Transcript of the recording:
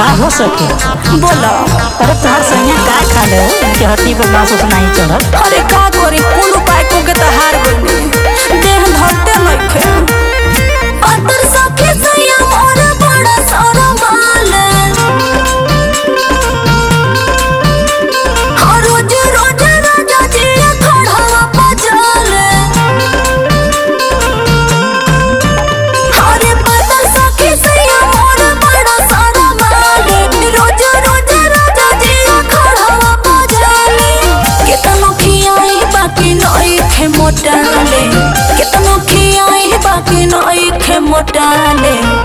का हो सके बोला अरे तोहर सैया का खा ले कि हड्डी पर मांस उस नहीं चढ़त अरे का करी कुल उपाय को के तो हार गई देह धरते नइखे अतर सखे सैया मोर बड़ा सारा माल हर रोज रोज राजा जी खड़ावा पजाल अरे पतर सखे सैया मोर बड़ा सारा माल रोज रोज राजा जी खड़ावा पजाल केतनो खियाई बाकी नई खे मोटाले केतनो खियाई बाकी नई खे मोटाले